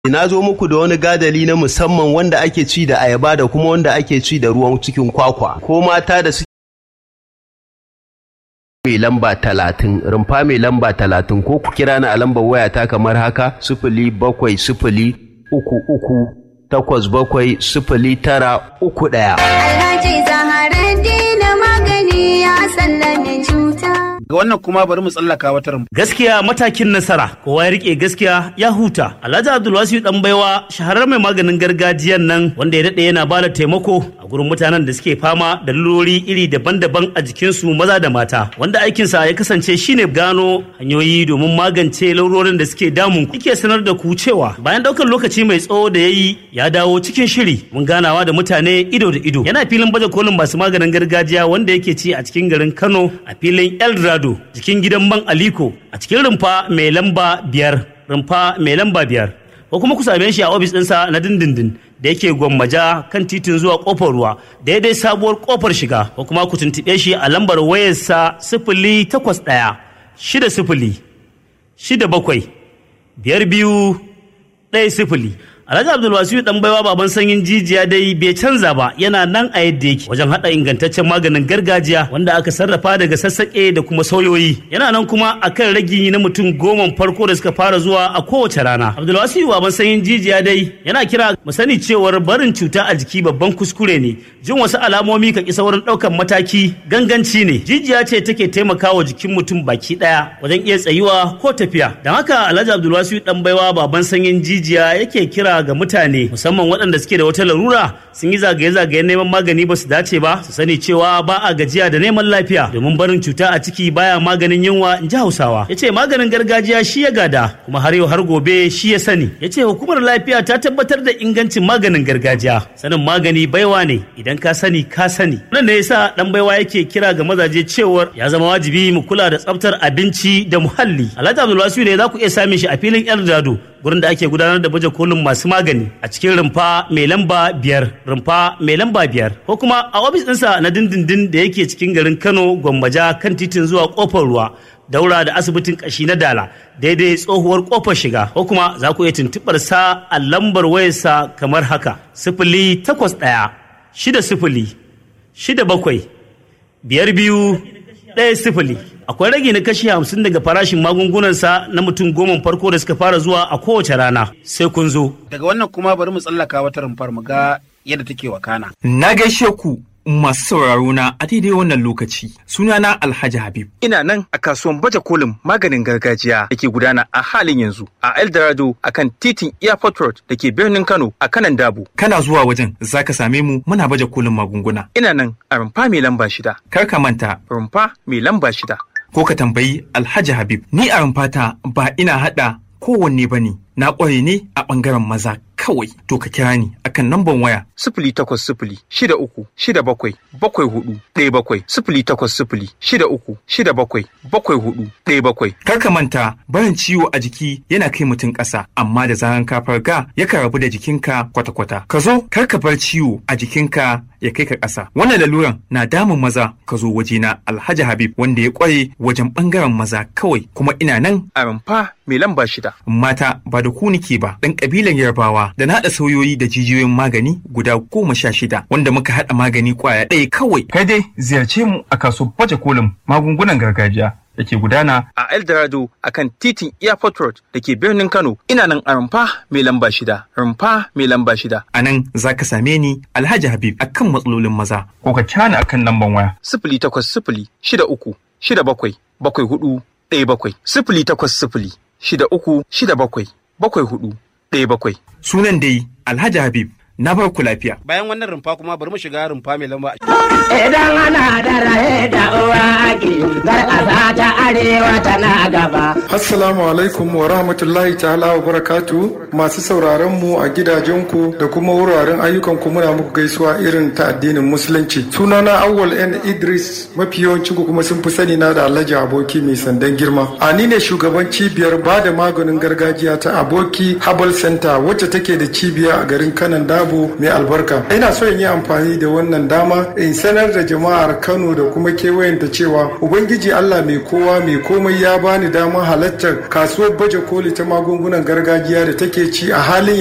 Na zo muku da wani gadali na musamman wanda ake ci da ayaba da kuma wanda ake ci da ruwan cikin kwakwa. Ko mata da suke mai lamba talatin rumfa mai lamba talatin ko ku kira ni a lambar wayata kamar haka sifili bakwai sifili uku uku takwas bakwai sifili tara uku ɗaya. Alhaji Zaharaddin magani ya sallame cuta. ga wannan kuma bari mu tsallaka wata rumfa Gaskiya matakin nasara, kowa ya rike gaskiya ya huta. Alhaji Abdulwasi dan baiwa shahararren mai maganin gargajiyan nan wanda ya daɗe yana bada taimako a gurin mutanen da suke fama da lalurori iri daban-daban a jikinsu maza da mata. Wanda aikinsa ya kasance shine gano hanyoyi domin magance lalurorin da suke damun ku. Yake sanar da ku cewa bayan ɗaukar lokaci mai tsawo da ya yi ya dawo cikin shiri mun ganawa da mutane ido da ido. Yana filin baje kolin masu maganin gargajiya wanda yake ci a cikin garin Kano a filin Eldorado jikin gidan man Aliko a cikin rumfa mai lamba biyar rumfa mai lamba biyar ko kuma ku same shi a ofis ɗinsa na dindindin da yake gwammaja kan titin zuwa kofar ruwa daidai sabuwar kofar shiga ko kuma ku tuntuɓe shi a lambar wayarsa sifili takwas ɗaya shida sifili shida bakwai biyar biyu ɗaya sifili Alhaji Abdulwasiu dan baiwa baban sanyin jijiya dai bai canza ba yana nan a yadda yake wajen hada ingantaccen maganin gargajiya wanda aka sarrafa daga sassaƙe da kuma sauyoyi yana nan kuma akan ragi na mutum goma farko da suka fara zuwa a kowace rana Abdulwasiu baban sanyin jijiya dai yana kira mu sani cewar barin cuta a jiki babban kuskure ne jin wasu alamomi ka ki saurin ɗaukan mataki ganganci ne jijiya ce take taimakawa jikin mutum baki ɗaya wajen iya tsayuwa ko tafiya don haka Alhaji Abdulwasiu dan baiwa baban sanyin jijiya yake kira ga mutane musamman waɗanda suke da wata larura sun yi zagaye-zagayen neman magani ba su dace ba su sani cewa ba a gajiya da neman lafiya domin barin cuta a ciki baya maganin yunwa in ji hausawa ya ce maganin gargajiya shi ya gada kuma har yau har gobe shi ya sani ya ce hukumar lafiya ta tabbatar da ingancin maganin gargajiya sanin magani baiwa ne idan ka sani ka sani wannan ne yasa dan baiwa yake kira ga mazaje cewar ya zama wajibi mu kula da tsaftar abinci da muhalli alhaji abdulwasiu ne za ku iya samun shi a filin eldado gurin da ake gudanar da baje kolin masu magani a cikin rumfa mai lamba biyar rumfa mai lamba biyar ko kuma a ofis ɗinsa na dindindin da yake cikin garin kano gwammaja kan titin zuwa kofar ruwa daura da asibitin kashi na dala daidai tsohuwar kofar shiga ko kuma za ku iya tuntuɓar sa a lambar wayarsa kamar haka sifili takwas ɗaya shida sifili shida bakwai biyar biyu ɗaya sifili akwai rage na kashi hamsin daga farashin magungunansa na mutum goma farko da suka fara zuwa a kowace rana sai kun zo daga wannan kuma bari mu tsallaka wata rumfar mu ga yadda take wakana Na gaishe ku masu sauraro na a daidai wannan lokaci. Sunana Alhaji Habib. Ina nan a kasuwan baje kolin maganin gargajiya da ke gudana a halin yanzu a Eldorado a kan titin Airport Road da ke birnin Kano a kanan Dabo. Kana zuwa wajen za ka same mu muna baje kolin magunguna. Ina nan a rumfa mai lamba shida. Kar ka manta rumfa mai lamba shida. Ko ka tambayi Alhaji Habib. Ni a rumfata ba ina haɗa kowanne ba ne. Na ƙware ne a ɓangaren maza kawai to ka kira ni akan namban waya sifili takwas sifili shida uku shida bakwai bakwai hudu ɗaya bakwai sifili takwas sifili shida uku shida bakwai bakwai hudu ɗaya bakwai. Kar ka manta barin ciwo a jiki yana kai mutum ƙasa amma da zaran ka farga yakan rabu da jikinka kwata-kwata. Ka zo kar ka bar ciwo a jikinka ya kai ka ƙasa. Wannan laluran na damun maza ka zo wajena Alhaji Habib wanda ya ƙware wajen ɓangaren maza kawai kuma ina nan a rumfa mai lamba shida. Mata ba da ku nike ba ɗan ƙabilan Yarbawa da na haɗa sauyoyi da jijiyoyin magani guda goma sha shida wanda muka haɗa magani ƙwaya ɗaya kawai. Kai dai ziyarce mu a kasuwar baje kolin magungunan gargajiya da ke gudana a Eldorado a kan titin Airport Road da ke birnin Kano. Ina nan a rumfa mai lamba shida. Rumfa mai lamba shida. A nan za ka same ni Alhaji Habib a kan matsalolin maza. Ko ka cani a kan lamban waya. Sifili takwas sifili shida uku shida bakwai bakwai hudu ɗaya bakwai. Sifili takwas sifili shida uku shida bakwai bakwai hudu ɗaya bakwai. Sunan dai Alhaji Habib na bar ku lafiya. bayan wannan rumfa kuma bari mu shiga rumfa mai lamba Idan ana da raye da uwa ake garƙasa ta arewa tana gaba. Assalamu alaikum wa rahmatullahi ta'ala wa barakatu masu sauraron mu a gidajenku da kuma wuraren ayyukanku muna muku gaisuwa irin ta addinin musulunci. Sunana Awwal N Idris mafi yawancin ku kuma sun fi sani na da Alhaji Aboki mai sandan girma. A ni ne shugaban cibiyar ba da maganin gargajiya ta Aboki Herbal Center wacce take da cibiya a garin Kanan Dabo dabo mai albarka ina so in yi amfani da wannan dama in sanar da jama'ar kano da kuma kewayenta cewa ubangiji allah mai kowa mai komai ya bani damar halartar kasuwar baje koli ta magungunan gargajiya da take ci a halin